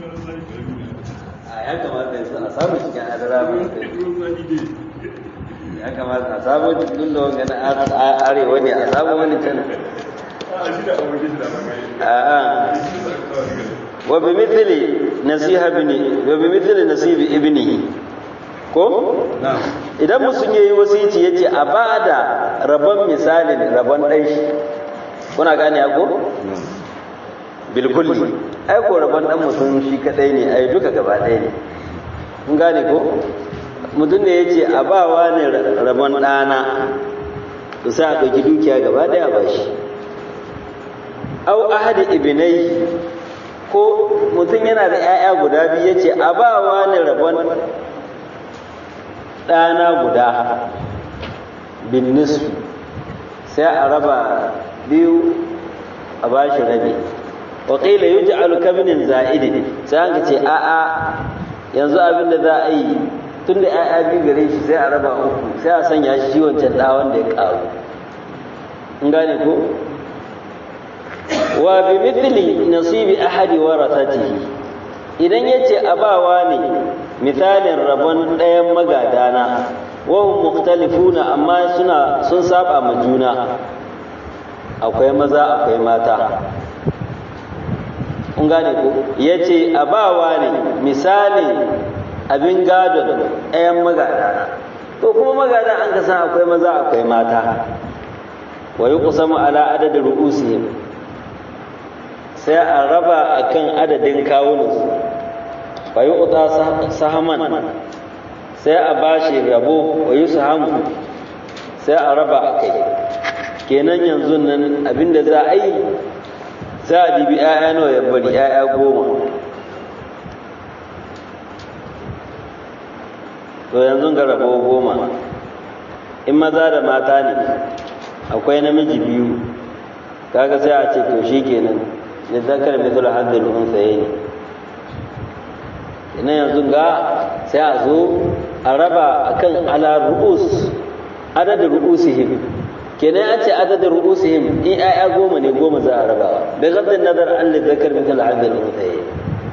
a ya kamata yanzu a samu cikin adara ya kamata a samu cikin da wanga na arewa ne a samu wani can a'a wa bi mithli nasiha bini wa bi mithli nasibi ibnihi ko idan mutum yayi wasici yace a bada rabon misalin rabon dan shi kuna gane ko bil kulli ai ko rabon dan mutum shi kadai ne ai duka gaba ɗaya ne kun gane ko mutum ne yace a bawa ne rabon ɗana to sai a ɗauki dukiya gaba ɗaya ba shi au ahadi ibnai ko mutum yana da 'ya'ya guda biyu ya ce a ba wa ne rabon ɗana guda bin nisfi sai a raba biyu a ba shi rabi waƙila yi ji'alu kaminin za'idi sai an ce a'a yanzu abin da za a yi tun da 'ya'ya biyu gare shi sai a raba uku sai a sanya shi wancan ɗa wanda ya ƙaru in gane ko wa bi mithli nasibi ahadi warathatihi idan yace abawa ne misalin rabon ɗayan magadana wa hum mukhtalifuna amma suna sun saba ma juna akwai maza akwai mata kun gane ko yace abawa ne misalin abin gadon ɗayan magadana to kuma magada an ka san akwai maza akwai mata wa yuqsamu ala adadi ru'usihim sai a raba a kan adadin kawunansu wa yi uta sahaman sai a ba shi rabo wa yi sahamu sai a raba a kai kenan yanzu nan abinda za a yi za a dibi 'ya'ya nawa ya bari 'ya'ya goma to yanzu ga rabo goma in maza da mata ne akwai namiji biyu kaga sai a ce to shi kenan da zakar mithlu haddul unsayayn ina yanzu ga sai a zo a raba akan ala ru'us adadin ru'usihim kenan an ce adadin ru'usihim in ayya goma ne goma za a raba da gaddin nazar an da zakar mithlu haddul unsayayn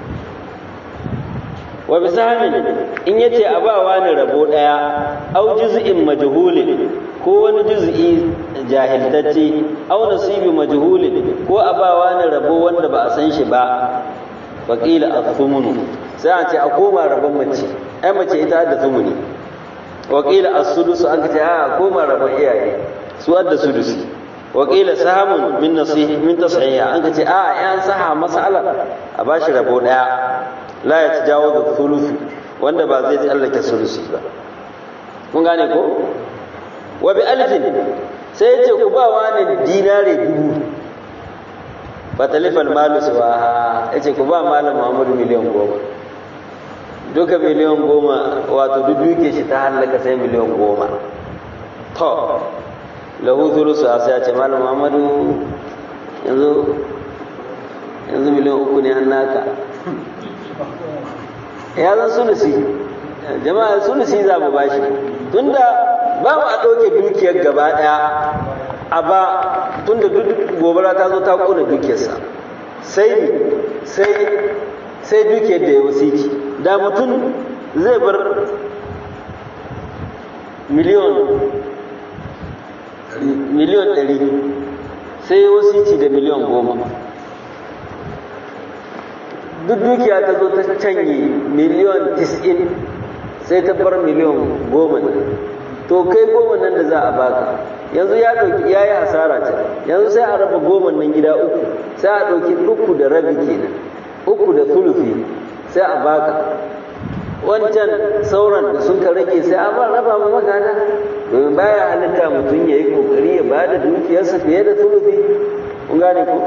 wa bisahamin in yace a ba wani rabo daya au juz'in majhulin ko wani juz'i jahiltacce au nasibi majhulin ko a ba wani rabo wanda ba a san shi ba faqila athumunu sai a ce a koma rabon mace ai mace ita da thumuni waqila as-sudus an ce a koma rabon iyaye su adda sudusi waqila sahamun min nasihi min tashiya an ce a yan saha mas'ala a bashi rabo daya la ya tajawazu thuluth wanda ba zai tsallake sulusi ba kun gane ko wa bi alfin sai ya ce ku ba wani dinare dubu fatalifal malu suwa ya ce ku ba malam muhammadu miliyan goma duka miliyan goma wato duk duke shi ta hallaka sai miliyan goma to lahu thulusu sai ya ce malam muhammadu yanzu yanzu miliyan uku ne an naka ya zan sulusi jama'a sulusi za mu bashi tunda ba mu a ɗauke dukiyar gaba ɗaya a ba tunda duk gobara ta zo ta ƙona dukiyarsa sai sai sai dukiyar da ya wasiki da mutum zai bar miliyon miliyon ɗari sai ya wasici da miliyon goma duk dukiya ta zo ta canye miliyon tis'in sai ta bar miliyon goma to kai goma nan da za a baka yanzu ya ɗauki ya yi hasara ta yanzu sai a raba goma nan gida uku sai a ɗauki uku da rabi kenan uku da sulufi sai a baka wancan sauran da sun ka rage sai a ba raba ma magana domin baya halitta mutum ya yi kokari ya ba da dukiyarsa fiye da sulufi kun gane ko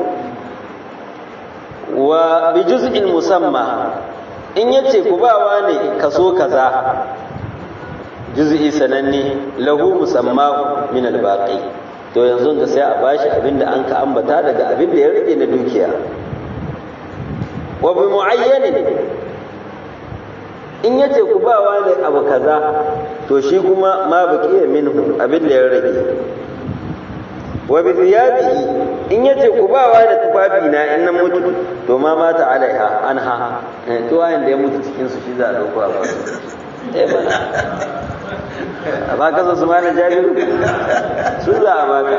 wa bi juz'in musamma in yace ku bawa ne kaso kaza juz'i sananne lahu musammahu min al-baqi to yanzu da sai a bashi abinda an ka ambata daga abinda ya rage na dukiya wa bi muayyanin in yace ku bawa ne abu kaza to shi kuma ma baqiya minhu abinda ya rage wa bi thiyabihi in yace ku ba wa da tufafi na in na mutu to ma mata alaiha anha to wayan da ya mutu cikin su shi za a dauko a ba eh bana a baka su su mana jabiru su za a baka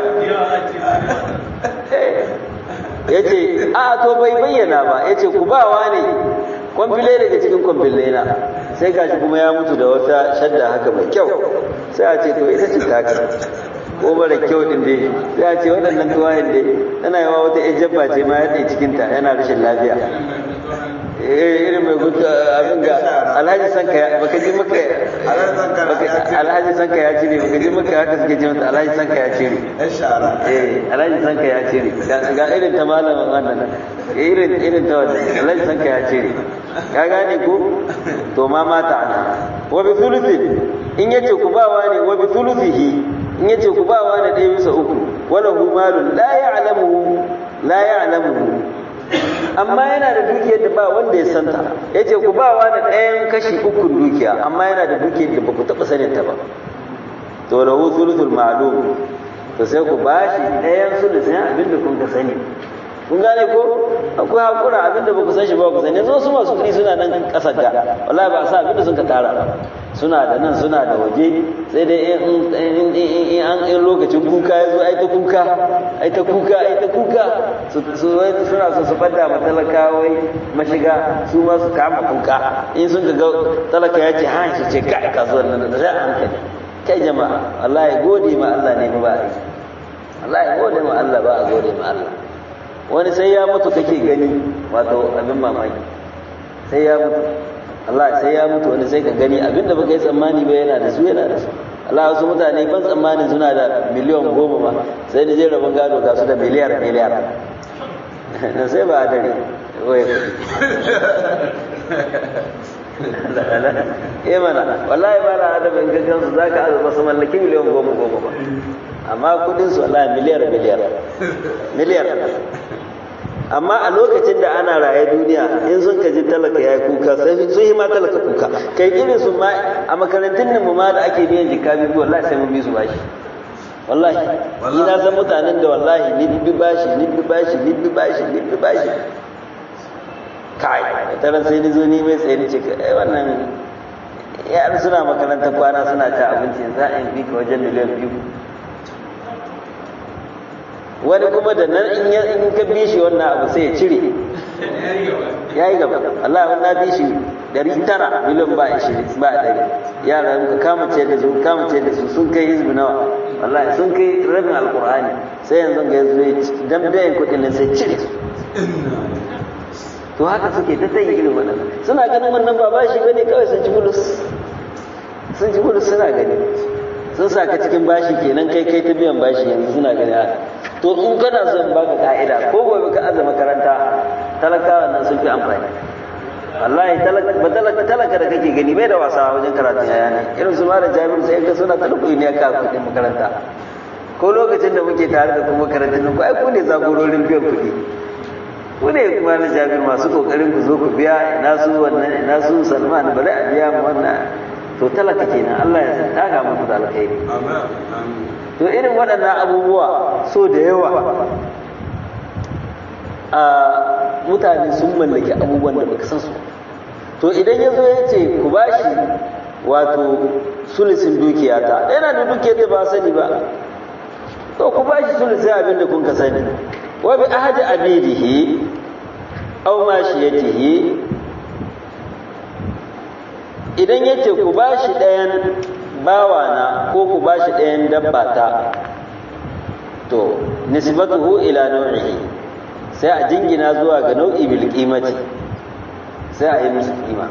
ya ce a to bai bayyana ba ya ce ku ba wa ne kwamfile daga cikin kwamfile na sai gashi kuma ya mutu da wata shadda haka mai kyau sai a ce to ita ce taka ko mara kyau din dai sai a ce waɗannan tuwayen dai tana yawa wata yan jabba ce ma ya cikinta yana rashin lafiya irin mai gudu abin ga alhaji sanka ya baka ji maka alhaji sanka ya cire baka ji maka haka suke ce mata alhaji sanka ya cire eh alhaji sanka ya cire ga irin ta malamin wannan irin irin ta wannan alhaji sanka ya cire ka gane ko to ma mata ana wa bi thuluthin in yace ku bawa ne wa bi thuluthihi in yace ku bawa ne ɗaya bisa uku wala hu malun la ya'lamu la ya'lamu amma yana da dukiyar da ba wanda ya santa ya ce ku ba wani ɗayan kashi ukun dukiya amma yana da dukiyar da ba ku taɓa sanin ta ba to da hu sulusul ma'lum to sai ku ba shi ɗayan sulusin abin da kun ka sani kun gane ko akwai hakura abin da ba ku san shi ba ku sani yanzu su masu kuɗi suna nan ƙasar ga wallahi ba sa abin da sun ka tara suna da nan suna da waje sai dai in an in lokacin kuka ya zo ai ta kuka ai ta kuka ai ta kuka suna so su fadda ma talaka wai mashiga su ma su kama kuka in sun ga talaka ya ce han shi ce kai kasuwar nan da sai hankali kai jama'a wallahi gode ma Allah ne ba a yi wallahi gode ma Allah ba a gode ma Allah wani sai ya mutu kake gani wato abin mamaki sai ya mutu Allah sai ya mutu wani sai ka gani abinda baka yi tsammani ba yana da su yana da su Allah wasu mutane ban tsammanin suna da miliyan goma ma sai da je rabon gado ga su da miliyar miliyar na sai ba a dare wai eh mana wallahi ba na adam in gaggan su zaka azaba su mallaki miliyan goma goma ba amma kudin su wallahi miliyar miliyar miliyar amma a lokacin da ana raye duniya in sun kaji talaka ya kuka sai sun yi ma talaka kuka kai irin su ma a makarantun mu ma da ake biyan jika biyu wallahi sai mun bi su bashi wallahi ni na san mutanen da wallahi ni bi bashi ni bi bashi ni bi bashi ni bi bashi kai taran sai ni zo ni mai tsaye ni ce kai wannan yar suna makarantar kwana suna ta abinci za a yi bi ka wajen miliyan biyu wani kuma da nan in ya in ka bi shi wannan abu sai ya cire ya yi gaba Allah ya na bi shi dari tara miliyan ba ishirin ba dari yara muka kama ce da su kama ce da su sun kai hizbi nawa wallahi sun kai rabin alqur'ani sai yanzu ga yanzu dan bayan kuɗin nan sai cire su to haka suke ta tayi irin wannan suna ganin wannan ba bashi bane kawai sun ci bulus sun ci bulus suna gani sun saka cikin bashi kenan kai kai ta biyan bashi yanzu suna gani to in kana son baka ka'ida ko gobe ka aza makaranta talakawa nan sun fi amfani wallahi talaka talaka talaka da kake gani bai da wasa wajen karatun yaya ne irin su malam Jabir sai ga suna talaka ne ka kuɗin makaranta ko lokacin da muke tare da kuma karatun nan ko ai ku ne zagororin biyan kuɗi ku ne kuma na Jabir masu kokarin ku zo ku biya ina su wannan ina su Salman bari a biya mu wannan to talaka kenan Allah ya saka muku da alkhairi amin to irin waɗannan abubuwa so da yawa a mutane sun mallaki abubuwan da baka san su to idan ya zo ya ce ku ba shi wato sulisin dukiya ta yana da dukiyar da ba sani ba to ku ba shi sulisin abin da kun ka sani wa bi ahadi abidihi aw mashiyatihi idan ya ce ku ba shi ɗayan bawana ko ku ba shi ɗayan dabba ta to nisbatuhu ila nau'ihi sai a jingina zuwa ga nau'i bil qimati sai a yi musu kima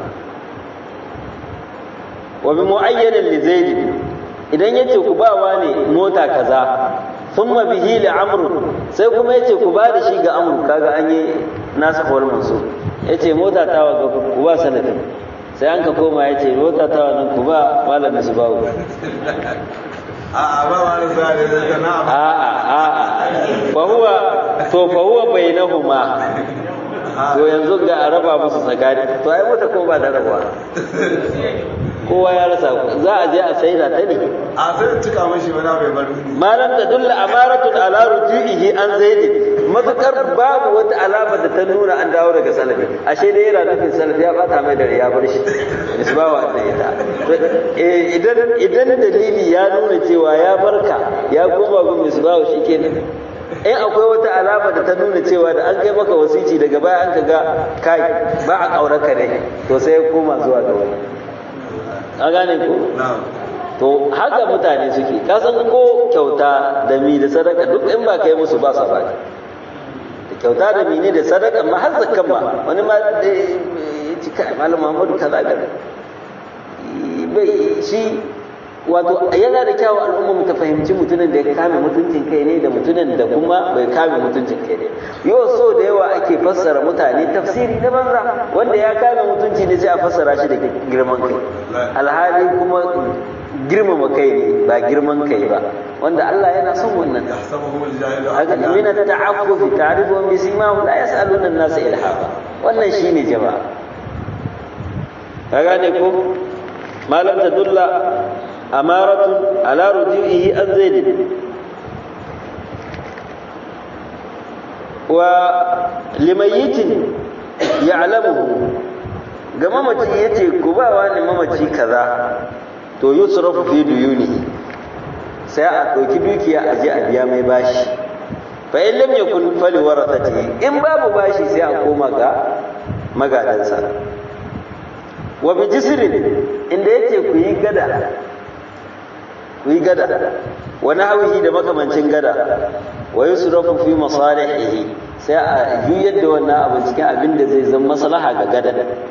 wa bi mu'ayyanin li zaid idan yace ku ba wa ne mota kaza thumma bihi li amr sai kuma yace ku ba da shi ga amr kaga an yi nasu wal mansub yace mota ta wa ku ba sanadin sai an ka koma ya ce mota ta wannan ku ba malamin su bawo a'a ba wani zai da sana a'a a'a fa huwa to fa huwa bainahuma to yanzu ga a raba musu tsakani to ai mota kuma ba da rabuwa kowa ya rasa za a je a saida ta ne a sai cika mashi wani bai bar malam da dulla amaratun ala rujuihi an zaidin matukar babu wata alama da ta nuna an dawo daga salafi ashe dai yana nufin salafi ya bata mai da ya bar shi misbawa da ita idan idan dalili ya nuna cewa ya barka ya koma gun misbawa shikenan in akwai wata alama da ta nuna cewa da an kai maka wasici daga baya an ga kai ba a kauraka ne to sai ya koma zuwa ga wani an gane ku to haka mutane suke kasan ko kyauta da mi da sadaka duk in ba kai musu ba sa ba da kyauta da mi ne da sadaka ma har zakkan ma wani ma da ya ci kai malam Muhammadu kaza ga bai shi wato yana da kyawun al'umma mu ta fahimci mutumin da ya kame mutuncin kai ne da mutumin da kuma bai kame mutuncin kai ne yau so da yawa ake fassara mutane tafsiri na banza wanda ya kame mutunci ne sai a fassara shi da girman kai alhali kuma girmama kai ne ba girman kai ba wanda Allah yana son wannan haka min at-ta'affuf ta'rifu bi simahum la yas'aluna an-nasa ilhafa wannan shine jama'a ka gane ko malam tadulla amaratun ala rujuihi an zaid wa limayyitin ya'lamuhu ga mamaci yace ku ba wani mamaci kaza to yusrafu fi duyunihi sai a ɗauki dukiya a je a biya mai bashi fa in lam yakun fali warathati in babu bashi sai a koma ga magadansa wa bi jisrin inda yake ku yi gada ku yi gada wa nahwihi da makamancin gada wa yusrafu fi masalihihi sai a juyar da wannan abin cikin abin da zai zama maslaha ga gada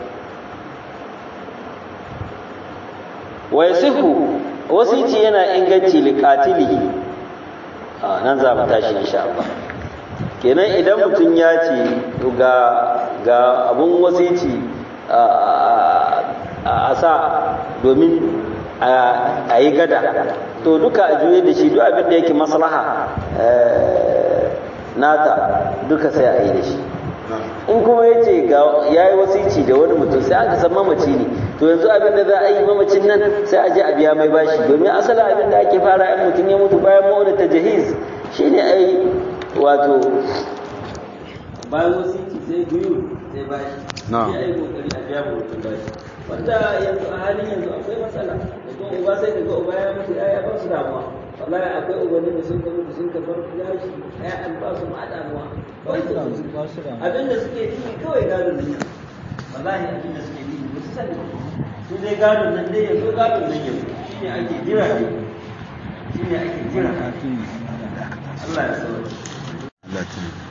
wa yasihu wasici yana inganci liqatilihi a nan za mu tashi insha Allah kenan idan mutum ya ce ga ga abun wasici a sa domin a yi gada to duka a juye da shi duk abin da yake maslaha nata duka sai a yi da shi in kuma ya ce ya yi wasici da wani mutum sai aka san mamaci ne to yanzu abin da za a yi mamacin nan sai a je a biya mai bashi domin asali abin da ake fara in mutum ya mutu bayan ma'auda ta jahiz shine a yi wato bayan wasici sai biyu sai bashi sai a yi kokari a biya mutum bashi wanda yanzu a halin yanzu akwai matsala da kuma uba sai ka ga uba ya mutu ya ba su damuwa wallahi akwai ubannin da sun ka mutu sun ka bar gashi ƴaƴan ba su ma damuwa abin da suke ciki kawai gadon nan wallahi abin da suke ciki ba su sani su dai gadon nan dai yanzu gadon nan yanzu shine ake jira ne shine ake jira Allah ya sauke Allah ya